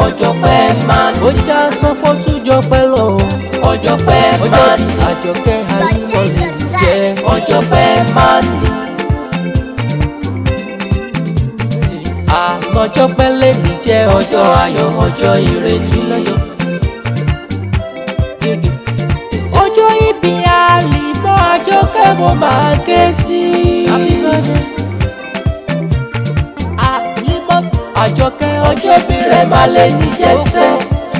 ọjọ́ pẹ́ máa ní ó já sọ́pọ̀ tún jọ pẹ́ lọ ọjọ́ pẹ́ ọjọ́ máa bí ní àjọkẹ́ àlímọ̀ lè jẹ́ ọjọ́ pẹ́ máa ní àlọ́jọ́ pẹ́ lè ní jẹ́ ọjọ́ ayọ̀ ọjọ́ ìrètí ọjọ́ ìbí àlímọ̀ àjọkẹ́ mo máa ké sí àlímọ̀ àjọkẹ́ ọjọ́ bí rẹ̀ máa lè ní jẹ́sẹ̀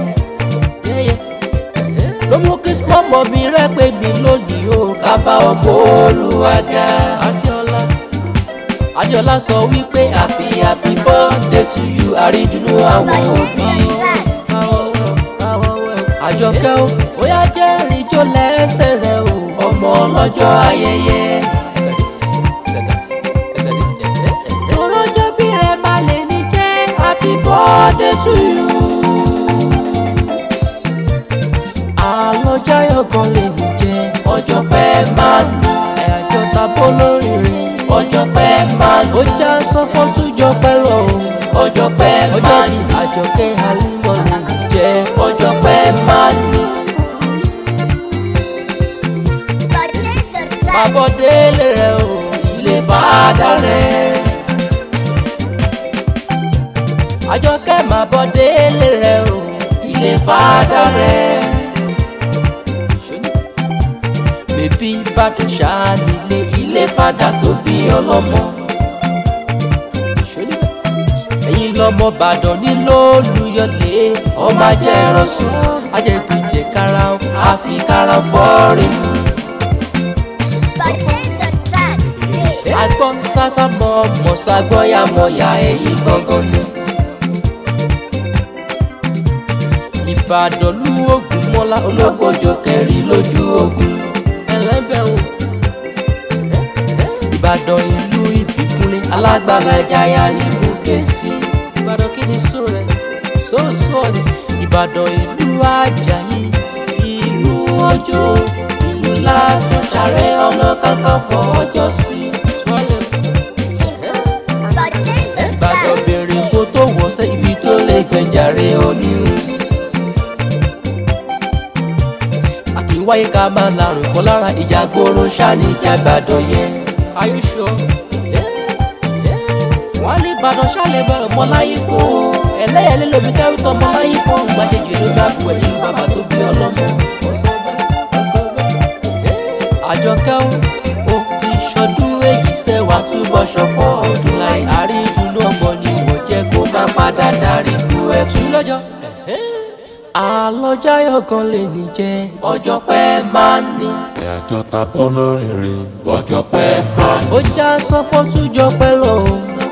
ló mú kí pọ́pọ̀ mi rẹ́ pé mi lónìí o kábà ọmọ olùwàgà Adéọlá Adéọlá sọ wípé happy happy birthday to you àrídùnnú àwọn òbí àjọkẹ́ o ó yá jẹ́rìí jó lẹ́sẹ̀ rẹ o ọmọ ọlọ́jọ́ ayẹyẹ òrọ́jọ́ bí rẹ má lè ní jẹ́ happy birthday to you àlọ́jọ́ ayọ̀kan lè ní jẹ́ ọjọ́ pẹ́ máa ní àyájọ́ tabó lórí rẹ̀ ọjọ́ pẹ́ máa ní ó já sọ́kọ́ tún jọ pẹ́ lọ o ọjọ́ pẹ́ ọjọ́ máa bí ní àjọkẹ́ àlímọ̀ lè ní jẹ́ ọjọ́ pẹ́ máa ní àbọ̀délé rẹ o ilé fàdà rẹ̀ àjọkẹ́ má bọ̀délé rẹ o ilé fàdà rẹ̀ bèbí ìbàdàn ṣáà nílé ilé fàdà tó bí ọlọ́mọ ẹ̀yin lọ́mọ ìbàdàn nílò olùyọlé ọmọ ajẹ́ ẹ̀rọ̀sùn ajẹ́gbẹ̀jẹ̀ kára o. àfi kára fọ́ọ̀rì mu agbọ́ sásá mọ́ ọmọ ságbọ́yà mọ̀yà ẹ̀yìn gangan ni ìbàdàn lú ògùn mọ́lá ológbòjò kẹrin lójú ogun ẹlẹ́bẹ̀rún ìbàdàn ìlú ìbíkúnlé alágbára jaya ní bùkẹ́sì ìbàdàn kí ni sùn rẹ̀ sóòsùn ọ̀nì ìbàdàn ìlú àjàyí ìlú ọjọ́ ìlú látọ̀sàrẹ́ ọ̀nà kakanfò ọjọ́ sí sọ́lẹ̀ ìbàdàn bèrè kó tó wọ́sẹ̀ ibi tó lè gbẹ̀jàre onírun àkíwáyé ká máa larùn kọ́ lára ìjà ìjàgbóró sani ìjàgbàdàn yẹn Are you sure? wọ́n ní ìbàdàn ṣàlẹ̀ bá ọmọ láyé kó ẹlẹ́yẹlé lomi kẹ́rù tọ́ ọmọ láyé kó gbàdéjì ló bá bu ẹ̀yìn bàbá tó bí ọlọ́mọ. àjọkẹ́ o ó ti ṣọdún èyí sẹ́wà túbọ̀ ṣọ̀pọ̀ ọdún láì àrídùnnú ọmọ ni mo jẹ́ kó má padà darí bu ẹ̀kú lọ́jọ́. àlọ́jáyọ̀ kan lè ní jẹ́ ọjọ́ pẹ́ máa ní ìrìnàjò ta bọ́ lórí rìn ọjọ́ pẹ́ máa ní ó já sọ́pọ̀ tún jọ pẹ́ lọ.